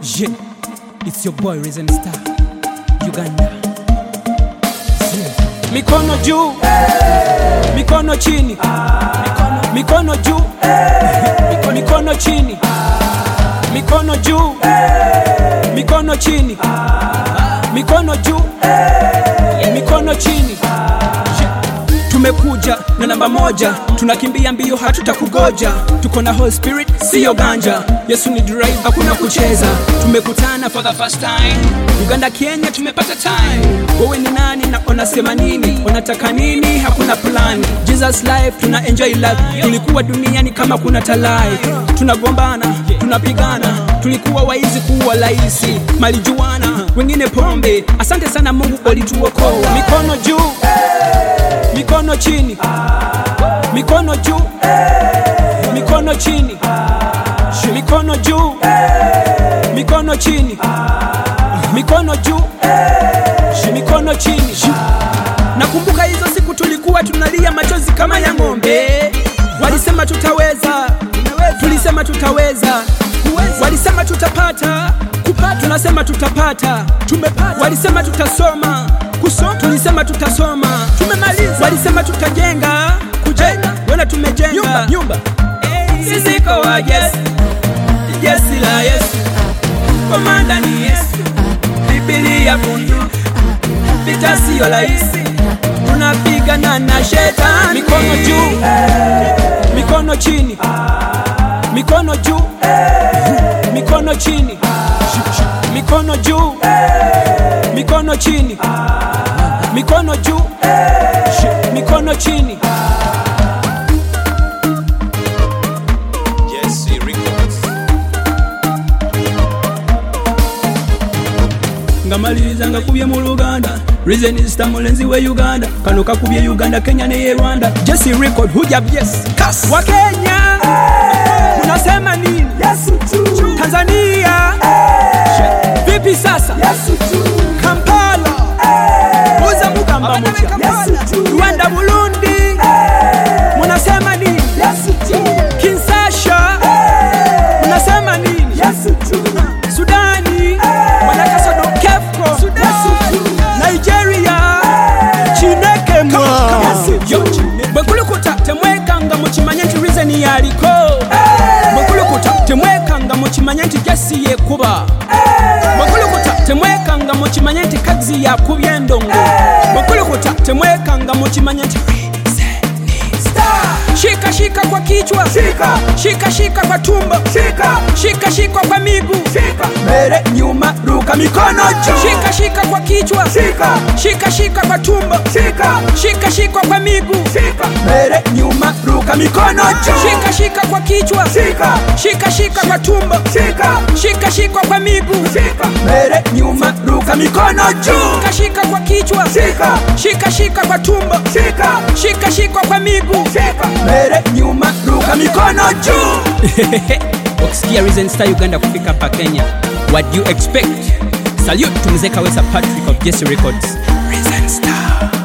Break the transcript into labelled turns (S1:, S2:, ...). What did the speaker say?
S1: Yeah, it's your boy Risen Star, Uganda. Yeah. Mikono juu, mikono chini, mikono juu, mikono chini, mikono juu, mikono chini, mikono juu, mikono chini. Yeah. Tumekuja na namba moja, tunakimbia mbio, hatutakugoja. Tuko na Holy Spirit, siyo ganja. Yesu ni drive, hakuna kucheza. Tumekutana for the first time, Uganda, Kenya, tumepata time. Wewe ni nani na unasema nini? Unataka nini? Hakuna plan. Jesus life, tuna enjoy life. Tulikuwa duniani kama kuna talai, tunagombana, tunapigana, tulikuwa waizi kuwa laisi, malijuana, wengine pombe. Asante sana Mungu ulituokoa. Mikono juu mikono chini, mikono juu, mikono chini, mikono juu, mikono chini, mikono juu, mikono chini. Nakumbuka hizo siku tulikuwa tunalia machozi kama ya ng'ombe, walisema tutaweza, tulisema tutaweza, walisema tutapata, kupata, tunasema tutapata, tumepata, walisema tutasoma kusoma, tulisema tutasoma, tumemaliza. Walisema tutajenga, kujenga, wana tumejenga nyumba, nyumba. Sisi kwa Yesu, jeshi la Yesu, komanda ni Yesu, Biblia bunduki, vita sio rahisi, tunapigana na shetani. Mikono juu, mikono chini, mikono juu, mikono chini, mikono juu, mikono chini mikono juu, mikono chini.
S2: Jesse Records.
S1: ngamaliriza ngakubye mu luganda reasonista mulenzi we uganda kano kakubye uganda kenya neye rwanda jesi record huja yes
S2: Kas.
S1: wa kenya unasema nini tanzania vipi sasa kampala uza mugamba mutya rwanda burundi munasema nini kinsasha munasema nini sudani wanakasodo kefko nigeria chinekemwa bwekulukuta temwekanga mukimanye nti rizeni yaliko bwekulukuta temwekanga mukimanye nti jesi yekuba bwekulukuta temwekanga mukimanye nti kazi yakubya endongo bwekulukuta temwekanga mukimanye nti shika shika kwa kichwa shika shika shika kwa tumbo shika shika shika kwa miguu shika mbele nyuma ruka mikono juu shika shika kwa kichwa shika shika shika kwa tumbo shika shika shika kwa miguu shika mbele nyuma ruka mikono juu shika shika kwa kichwa shika shika shika kwa tumbo shika shika shika kwa miguu shika mbele nyuma ruka mikono juu shika shika kwa kichwa shika shika shika kwa tumbo shika shika shika kwa miguu shika mbele nyuma ruka mikono juu ukisikia Risen Star Uganda kufika hapa Kenya what do you expect salute to mzee Kawesa Patrick of Jesse Records Risen Star